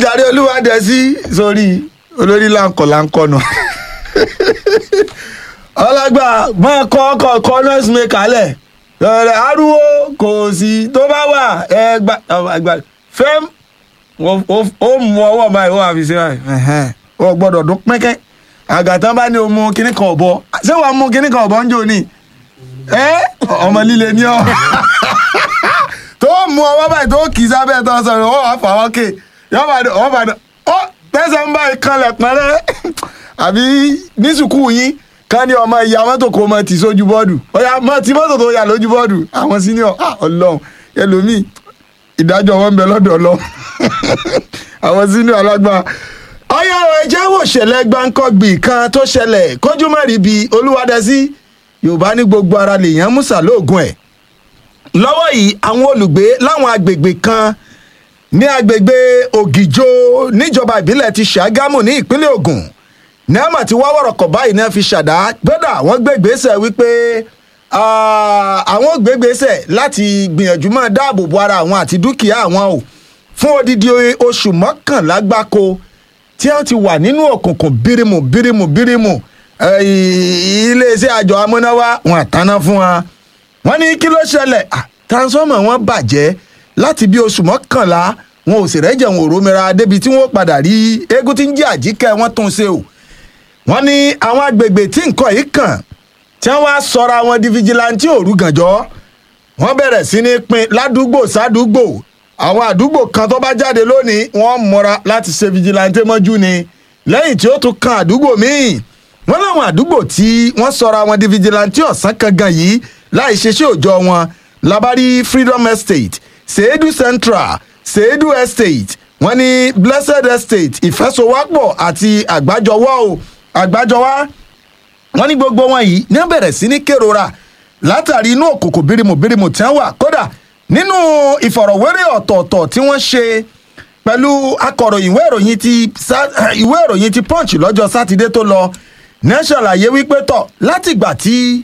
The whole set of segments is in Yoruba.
jàre olúwadẹ sí sórí olórí láǹkọ̀ láǹkọ̀ nù ọlọ́gbà máa kọ́ ọkọ̀ kọ́ nọ́ọ̀sì mi kalẹ̀ lọ́rẹ̀ arúgbó kò sí tó bá wà ẹgbà fẹ́m ó mú ọwọ́ báyìí ó wà fi ṣe báyìí ó gbọ́dọ̀ dún pẹ́kẹ́ àgàtàn bá ní o mú kinní kan ọ̀bọ ṣé wàá mú kinní kan ọ̀bọ ń jò ní ọmọ líle ní ọ tó mú ọwọ́ báyìí tó kì í sábẹ́ tó sọ̀rọ̀ ó wà fà wọ́n kè yọ́bàdàn ọ̀bàdàn ó tẹ̀sán ń báyìí kanlẹ̀ pẹ́rẹ́ àbí ní sùkúù yín ká ní ọmọ ìyá mọ́tò kó mọ tì sójú bọ́ọ̀dù ọ̀yà mọ tí mọ́tò tó yà lójú bọ́ọ̀dù àwọn senior ọlọ́run ẹlòmíì ìdájọ́ wọn ń bẹ lọ́dọ̀ ọlọ́run àwọn senior alágbára ọyá ọ̀rọ̀ ẹjẹ́ wò ṣẹlẹ̀ gbáǹkọ́gbì kan tó ṣẹlẹ̀ kójú má rí bi olúwadẹ́sí yorùbá ní gbogbo ara lèèyàn musa lóògùn ẹ̀ lọ́wọ́ yìí àwọn olùgbé láwọn agbègbè kan ní agbègbè ògìjò níjọba ìbílẹ̀ ti ṣàgámù ní ìpínlẹ̀ ògùn nẹ́ẹ̀mà tí wá wọ̀rọ̀kọ̀ báyìí náà fi ṣàdá gbọ́dọ̀ àwọn gbégbèsè wípé àwọn gbégbèsè láti gbìyànjú máa dáàbò bo ara àwọn àti dúkìá àwọn o fún odidi oṣù mọ́kànlá gbáko tí wọ́n ti wà nínú òkùnkùn bírímù bírímù bírímù iléeṣẹ́ àjọ amúnáwá wọn àtàná fún wa wọ́n ní kí ló ṣẹlẹ̀ transformer wọn bàjẹ́ láti bí oṣù mọ́kànlá wọn ò sì rẹ́jẹ̀ wọn ò rómìnira débi tí wọ́n padà rí eégún tí ń jẹ́ àjíkẹ́ wọn tún ṣe o wọ́n ní àwọn agbègbè tí nǹkan yìí kàn tí wọ́n wá sọra wọn di fìjìláńtì òru gànjọ́ wọ́n bẹ̀rẹ̀ sí ní pín ládùúgbò sádùúgbò àwọn àdúgbò kan tó bá jáde lónìí wọ́n mọ́ra láti ṣe fìjìláńtì mọ́jú ni lẹ́yìn tí ó tún kan àdúgbò míì wọ́n láwọn àdúgbò tí wọ́n sọra wọn di fìjìláńtì ọ̀sán kankan yìí láì ṣe ṣé òòjọ́ wọn labari freedom estate seedu central seedu estate wọ́n ní blessed estate ìfẹsowápọ̀ àti àgbájọwọ́ o àgbájọwá wọ́n ní gbogbo wọn yìí ní wọ́n bẹ̀rẹ̀ sí ní kérora látàrí inú òkòkò bírimù bírimù tí wọ́n wà kódà nínú ìfọ̀rọ̀wérọ̀ ọ̀tọ̀ọ̀tọ̀ tí wọ́n ṣe pẹ̀lú akọ̀ròyìn ìwé ìròyìn ti ìwé ìròyìn ti punch lọ́jọ́ sátidé tó lọ ní ṣàlàyé wípé tọ̀ látìgbà tí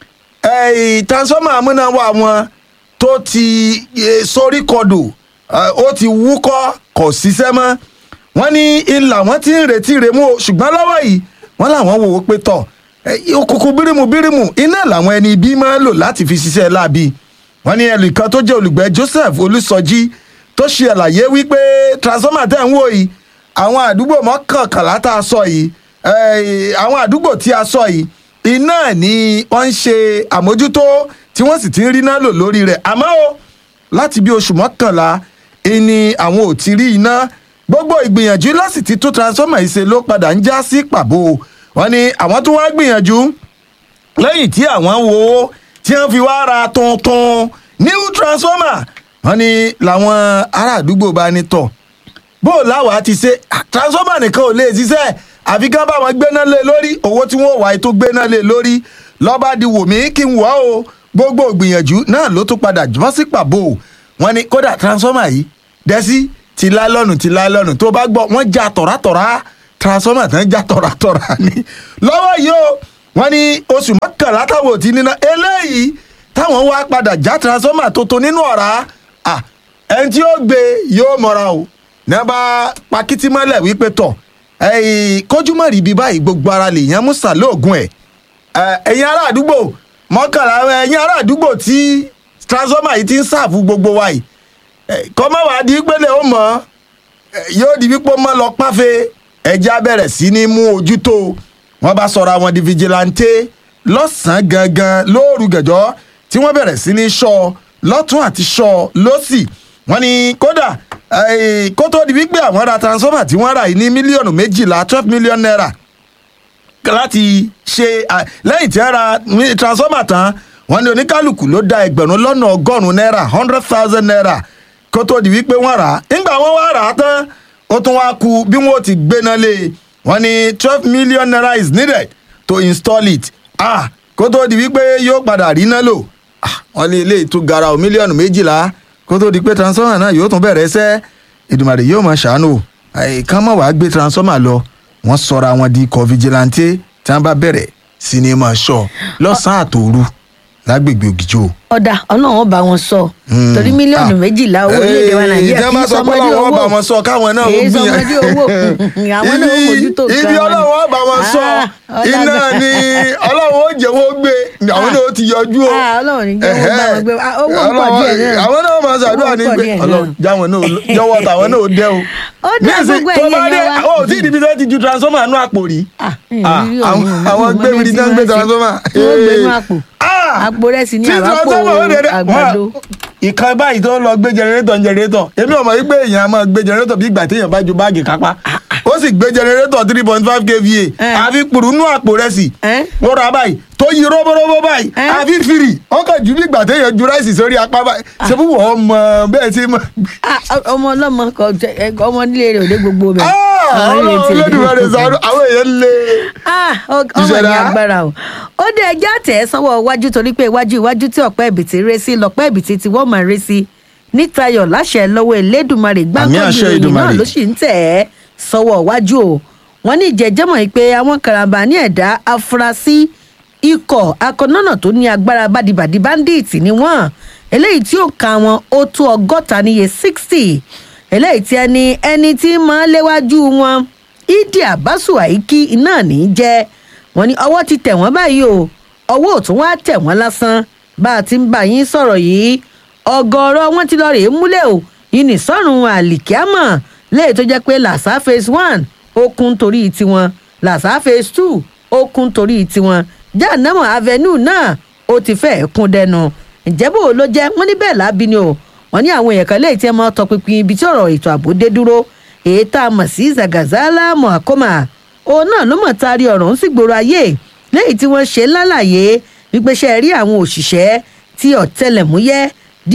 transformer amúnáwá wọn tó ti sórí kodò ó ti wúkọ́ kò ṣiṣẹ́ mọ́ wọ́n ní ilà wọn ti ń retí remú o ṣùgbọ́n lọ́wọ́ yìí wọ́n làwọn wò ó pé tọ̀ òkùnkùn bírímù bírímù iná làwọn ẹni ibi máa ń lò láti fi ṣiṣẹ́ láabi wọ́n ní ẹnìkan tó jẹ́ olùgbẹ́ joseph olùsọjí tó ṣe àlàyé wípé transformer tẹ̀ ń wò yìí àwọn àdúgbò mọ́kànkànlá tá a sọ yìí àwọn àdúgbò tí a sọ yìí iná ni wọ́n ń ṣe àmójútó tí wọ́n sì ti ń rí iná lò lórí rẹ̀ àmọ́ o láti bí oṣù mọ́kànlá ni àwọn ò ti rí iná gbogbo ìgbìyànjú láti ti tún transformer ìṣe ló padà ń já sí pàbó wọ́n ní àwọn tó wá gbìyànjú lẹ́yìn tí àwọn wo tí wọ́n fi wá ra tuntun new transformer wọ́n ní làwọn ará àdúgbò bá ní tọ̀ bó láwàá ti ṣe transformer nìkan ò lè ṣiṣẹ́ àfi ká bá wọn gbéná lé lórí owó tí wọ́n wà ètò gbéná lé lórí lọ́ba di wò mí kí n wọ́ o gbogbo ìgbìyànjú náà ló tún padà jùmọ́ sí pàbó wọ́n ní kódà transformer yìí dẹ́sí ti láìlọ́nù ti láìlọ́nù tó bá gbọ́ wọ́n já tọ̀rátọ̀rá transformer tán já tọ̀rátọ̀rá ni lọ́wọ́ yìí o wọ́n ní oṣù mọ́kànlá táwọn ò ti níná eléyìí táwọn wá padà já transformer tuntun nínú ọ̀rá ẹni tí ó gbé yóò mọ̀ra o ní a bá pakítí mọ́lẹ̀ wípé tọ̀ kójú mọ́ rí ibi báyìí gbogbo ara lè yan musa lóògùn ẹ̀ ẹ̀yin ará àdúgbò mọ́kànlá ẹ̀yin ará àdúgbò tí transformer yìí ti ń ṣàfù gbogbo wa yìí kọ́mọ́ wàá di pélé ó mọ̀ yóò di wípé mọ́ lọ páfẹ́ ẹja bẹ̀rẹ̀ sí ní mú ojú tó wọ́n bá sọ̀rọ̀ àwọn di vigilante lọ́sàn-án gangan lóòrù gẹ̀jọ́ tí wọ́n bẹ̀rẹ̀ sí ní ṣọ́ lọ́tún àti ṣọ́ lọ́sì wọ́n ní kódà kó tó di wípé àwọn ra transformer tí wọ́n rà yìí ní mílíọ̀nù méjìlá twelve million naira láti ṣe lẹ́yìn tí wọ́n ra transformer tán wọ́n ní oníkálukú ló da ẹgbẹ̀rún lọ́nà ọgọ́rùn-ún náírà hundred thousand naira kó tó di wípé wọ́n rà á nígbà wọ́n wá rà á tán ó tún wá ku bí wọ́n ti gbéná lé wọ́n ní twelve million naira is needed to install it ah kó tó di wípé yóò padà rí náà lò wọ́n ní ilé ìtú gara ò mílíọ̀nù méjìlá kó tó di pé transformer náà yóò tún bẹ̀rẹ̀ ṣẹ́ ìdùmàrè yóò máa ṣàánú àìkán mọ̀ wá gbé transformer lọ wọ́n sọra wọn di ikọ̀ vigilante tí wọ́n bá bẹ̀rẹ̀ sí ni máa ṣọ́ lọ́sàn-án àtòru lágbègbè ògìjò ọ̀dà ọlọ́run ó bá wọn sọ torí mílíọ̀nù Ah. méjìlá owó orílẹ̀-èdè wa nàìjíríà ìjọba kì í sọ pé sọmọdé ọlọ́run owó ọba wọn sọ káwọn náà ó kì í gbìyànjú. sọmọdé owó àwọn náà ó mójútó nǹkan ibi wọn ni. ọlọ́run ọba wọn sọ Ah, ọ̀dà iná bẹ́ẹ̀. ni ọlọ́run ó jẹ́ wọ́n gbé àwọn náà ó ti yọjú o. Ah, ọlọ́run ní jẹ́ wọ́n bá wọn gbé Ah, owó ń pọ̀ Ọlọ́run- díẹ̀ náà àwọn náà máa ṣàdúrà Owó ń ní pọ̀ pé díẹ̀ náà. ọlọ́run jáwọn náà jọ̀wọ́ tàwọn náà ó dẹ́ o. Ó dá Nísìn, gbogbo tó ẹ̀yin bá dé èèyàn wa. àwọn ò tí ì níbi tó ti ju transformer nú àpò rí. Ah, Ah, ìrírí àwọn- òun, àwọn òun, gbé òun, ibi tí tán wọ́n gbé ṣe. transformer. wọ́n gbé inú Eh. àpò Ah! àpò rẹ̀ sì ní tí àràpò transformer ó dédé àgbàdo. ìkan báyìí tó ń lọ gbé jẹnẹrétọ̀ jẹnẹrétọ̀ èmi ò mọ̀ wípé èèyàn á máa gbé jẹnẹrétọ̀ bí ìgbà téèyàn bá ju báàgì kápá ó sì gbé jẹnẹrétọ̀ three point five kva Eh. àfi pùrùnú àpò rẹ̀ sí Eh? ó ra báyìí tó yí róbóróbó báyìí Eh? àfi fìrì ó kàn ju bí ìgbà téèyàn ju ráìsì sórí apá báyìí ṣé fún wọn mọ bẹ́ẹ̀ tí mo. Ah, ọmọ ọlọ́mọ kọ jẹ- ẹ, ọmọ nílé rẹ̀ ò dé gbogbo bẹ̀. ọlọ́run olódùmarè sàánú àwọn èèyàn lè. Ah, ọ- ọmọ ní Ìṣẹ̀dá. agbára o ó dé ẹjẹ́ àtẹ̀ sọ́wọ́ iwájú torí pé iwájú iwájú tí ọ̀pẹ́ ìbìtì ré sí lọ́pẹ́ ìbìtì tí wọ́n máa ré sí nítayọ̀ láṣẹ lọ́wọ́ elédùnmarè Àmì gbáǹkọ́jú àṣẹ ìròyìn náà Èdùmàrè. ló sì ń tẹ̀ ẹ́ sọ́wọ́ iwájú o wọ́n ní ìjẹ́jẹ́mọ̀ yìí pé àwọn karambà ní ẹ̀dá afurasí ikọ̀ akọ̀nọ́nà tó ní agbára bádibàdì báńdíìtì ni wọ́n eléyìí tí ó ka wọn ó tó ọgọ́ta níye sixty eléyìí tí ẹni ẹni tí máa léwájú wọn ìdí àbásù àìkí iná ní í jẹ́ wọ́n ní ọwọ́ ti tẹ̀ wọ́n báyìí o ọwọ́ ò tún wá tẹ̀ wọ́n lásán bá a ti ń bá yín sọ̀rọ̀ yìí ọ̀gọ̀ọ̀rọ̀ wọn ti lọ rèé múlẹ̀ o yìí ní sọ́run àlìkíámọ̀ léyìí tó jẹ́ pé làṣà phase one ó kún torí tiwọn làṣà phase two ó kún torí tiwọn jáànámọ̀ avenue náà ó ti fẹ́ẹ̀ kún dẹnu ǹjẹ́ bò ló jẹ́ wọ́n ní bẹ́ẹ̀ lábí ni o wọ́n ní àwọn èèyàn kan léyìí tí ẹ máa tọpinpin ibi tí ọ̀rọ̀ ètò ààbò dé dúró èyí tá a mọ̀ sí zagazala mohakoma òun náà ló mọ̀ taari ọ̀rọ̀ ń sì gbòòrò ayé lẹ́yìn tí wọ́n ṣe lálàyé wípé ṣe rí àwọn òṣìṣẹ́ tí ọ̀tẹlẹ̀múyẹ́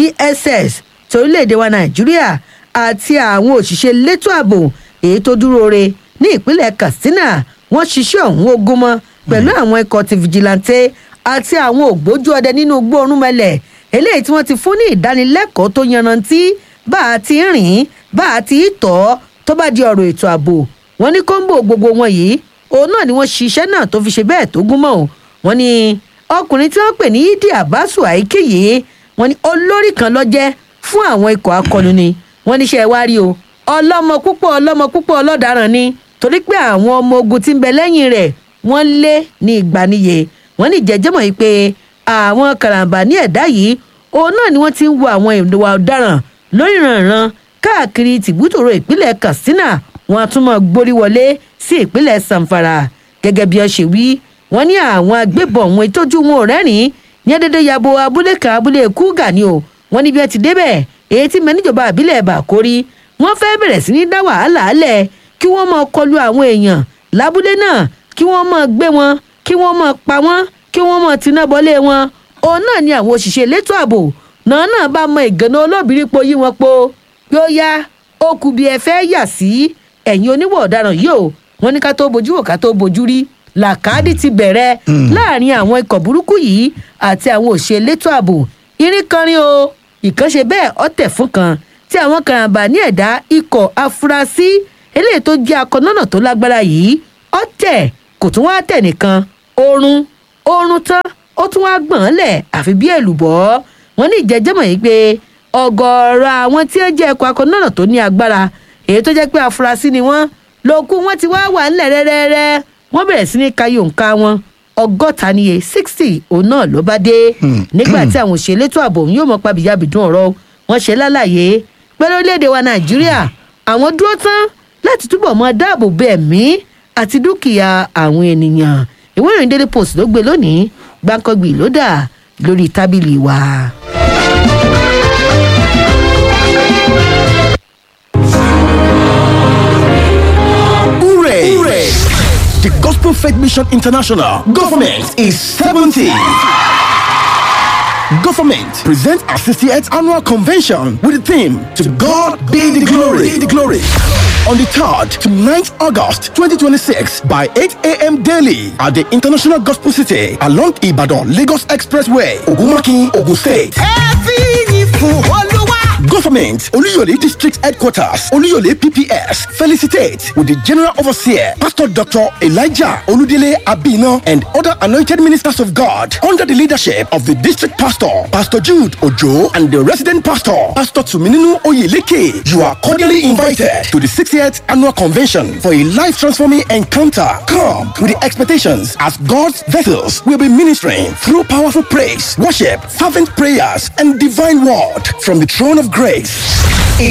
dss torílẹ̀-èdè wa nàìjíríà àti àwọn òṣìṣẹ́ elétò ààbò èyí tó dúró re ní ìpínlẹ̀ katsina wọ́n ṣiṣẹ́ ọ̀hún ogun mọ́ pẹ̀lú àwọn ikọ̀ ti fìjìláńtẹ́ àti àwọn ògbójú ọdẹ nínú gbóòórùnmọ́lẹ̀ eléyìí tí wọ́n ti fún ní ìdánilẹ́kọ̀ọ́ tó yanrantí bá a ti ń rìn bá a ti ń tọ́ tó bá di ọ̀rọ̀ ètò ààbò wọ́n ní kọ́ńbò gbogbo wọn yìí òun náà ni wọ́n ṣiṣẹ́ náà tó fi ṣe bẹ́ẹ̀ tó gún mọ́ ò wọ́n ní ọkùnrin tí wọ́n pè ní ìdí àbáṣù àìkè yìí wọ́n ní olórí kan ló jẹ́ fún àwọn ikọ̀ akọni ni wọ́n níṣẹ́ wá rí o ọlọ́mọ púpọ̀ ọlọ́mọ púpọ̀ ọlọ́daràn ni torí pé àwọn ọmọ ogun tí ń bẹ lẹ́yìn rẹ̀ wọ́n lé ní ìgbaniye wọ́n ní jẹjẹmọ̀ yìí pé àwọn karambà ní ẹ̀dá yìí òun náà ni wọ́n ti ń wo àwọn ìwà ọ̀daràn lórí ìrànràn káàkiri tìbútòrò ìpínlẹ̀ katsina wọn a tún mọ̀ gborí wọlé sí ìpínlẹ̀ zamfara gẹ́gẹ́ bí wọ́n ṣe wí wọ́n ní àwọn agbébọn òun ìtọ́jú wọn ò rẹ́rìn-ín ní dédé yabo abúlé kan abúlé kúgà ni o wọ́n ní bí wọ́n ti débẹ̀ èyí tí mẹ́níjọba àbílẹ̀ bàkórí wọ́n fẹ́ bẹ̀rẹ̀ sí ní dá wàhálà alẹ̀ kí wọ́n máa kọlu àwọn èèyàn lábúlé náà kí wọ́n máa gbé wọn kí wọ́n máa pa wọ́n kí wọ́n máa tiná bọ́lé wọn òun náà ni àwọn òṣìṣẹ́ elétò ààbò náà náà bá mọ ìgànnà olóbìnrin po yí wọn po pé ó yá ó kù bí ẹ fẹ́ yà sí ẹ̀yìn oníwọ̀ ọ̀daràn yìí o wọ́n ní ká tó bojú wò ká tó bojú rí làkàdì ti bẹ̀rẹ̀ láàrin àwọn ikọ̀ burúkú yìí àti àwọn òṣìṣẹ́ elétò ààbò irin kanrin o ìkànṣe bẹ́ẹ̀ ọ̀tẹ̀ fún kan tí àwọn karambà ní ẹ̀dá ikọ̀ afurasí eléyìí tó jẹ́ akọ̀nọ́nà tó lágbára yìí ọ̀tẹ̀ kò tún wá tẹ̀ nìkan oorun oorun tán ó tún wá gbọ̀n lẹ̀ àfi bí èlùbọ́ wọn ní ìjẹ́jẹ́mọ̀ yìí pé ọ̀gọ̀ọ̀rọ̀ àwọn tí ó jẹ́ ẹ̀kọ́ akọ̀nọ́nà tó ní agbára èyí tó jẹ́ pé afurasí ni wọ́n lókù wọn ti wá wà ńlẹ̀ rẹ́rẹ́rẹ́ wọ́n bẹ̀rẹ̀ sí ní kayò nǹka wọn ọgọ́ta níye sixty òun náà ló bá dé nígbà tí àwọn òṣèlú ètò ààbò yóò mọ pàbíyàbìdún ọ̀rọ̀ wọn ṣe lálàyé pé lórílẹ̀‐èdè wa nàìjíríà àwọn dúró tán láti túbọ̀ mọ dáàbò bo ẹ̀mí àti dúkìá àwọn ènìyàn ìwé ìròyìn daily post ló gbé lónìí gbàǹkangbì ló dà lórí tábìlì wa. Hooray! Hooray! The Gospel Faith Mission International Government is 70. Government presents our 68th annual convention with the theme To God be the glory. Be the glory. On the 3rd to 9th August 2026 by 8 a.m. daily at the International Gospel City along Ibadan Lagos Expressway, Ogumaki, Ogun State. Government, Oluyole District Headquarters, Oluyole PPS, felicitate with the General Overseer, Pastor Dr. Elijah Oludele Abino, and other anointed ministers of God under the leadership of the District Pastor, Pastor Jude Ojo, and the Resident Pastor, Pastor Tumininu Oyeleke. You are cordially invited to the 60th Annual Convention for a life transforming encounter. Come with the expectations as God's vessels will be ministering through powerful praise, worship, fervent prayers, and divine word from the throne of grace.